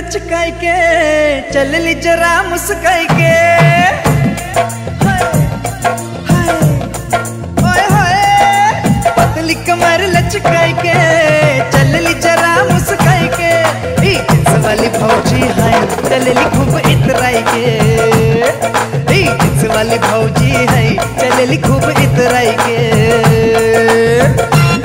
लचकाई के चलली जरा मुस्काई के हाय, हाय, ओए होए पतली कमर लचकाई के चलली जरा मुस्काई के ई जिन्स वाली भौजी है चलली खूब इतराई के ई जिन्स वाली भौजी है चलली खूब इतराई के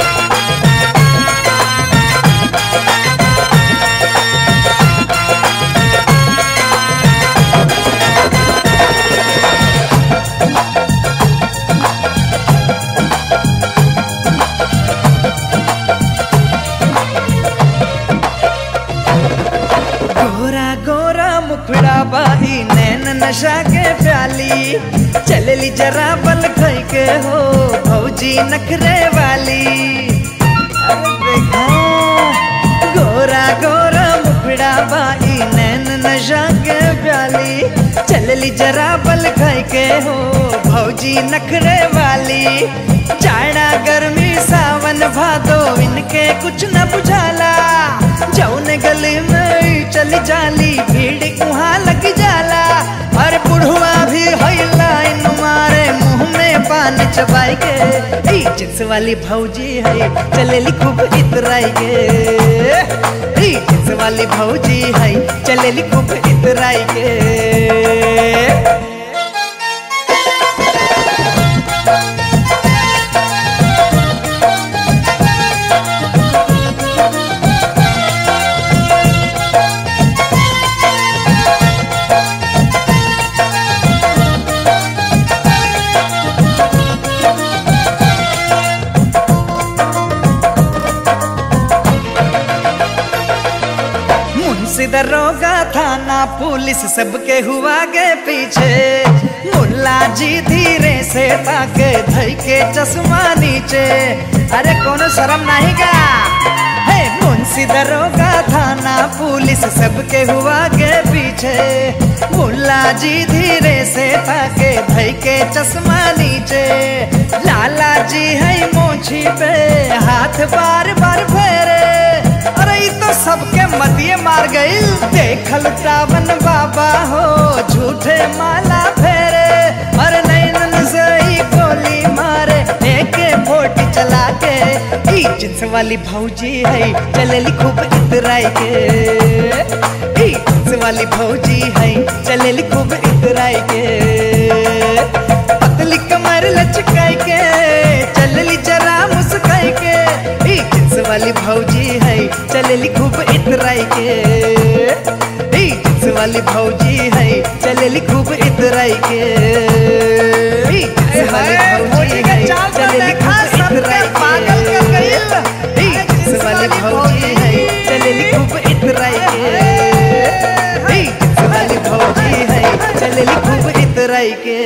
गोरा गोरा मुखड़ा बाई नैन नशा के प्याली चलली जरा बल खई के हो भौजी नखरे वाली अरे देखा गोरा गोरा मुखड़ा बाई नैन नशा के प्याली चलली जरा बल खई के हो भौजी नखरे वाली जाड़ा गर्मी सावन भादो इनके कुछ न बुझाला जौन गली में चली जाली भीड़ वहाँ लग जाला और बुढ़वा भी है लाइन मारे मुंह में पान चबाई के ई जिन्स वाली भौजी है चलेली खूब इतराई के ई जिन्स वाली भौजी है चलेली खूब इतराई के मुंशी दरोगा थाना पुलिस सबके हुआ के पीछे मुल्ला जी धीरे से ताके धई के चश्मा नीचे अरे कोनो शर्म नहीं का हे मुंशी दरोगा थाना पुलिस सबके हुआ के पीछे मुल्ला जी धीरे से ताके धई के चश्मा नीचे लाला जी है मोछी पे हाथ बार बार फेरे अरे ई तो सबके मतिए मार गई देखल रावण बाबा हो झूठे माला फेरे अरे नैनन से ही गोली मारे एक फोटी चला के ई जिन्स वाली भौजी है चलेली खूब इतराई के ई जिन्स वाली भौजी है चलेली खूब इतराई के पतली कमर लचकाई के चलली जरा मुस्काई के ई जिन्स वाली भौजी है चलेली खूब इतराई के ई जिन्स वाली भौजी है चलेली खूब इतराई के ई जिन्स वाली भौजी है चलेली खूब इतराई के ई जिन्स वाली भौजी है चलेली खूब इतराई के ई जिन्स वाली भौजी है चलेली खूब इतराई के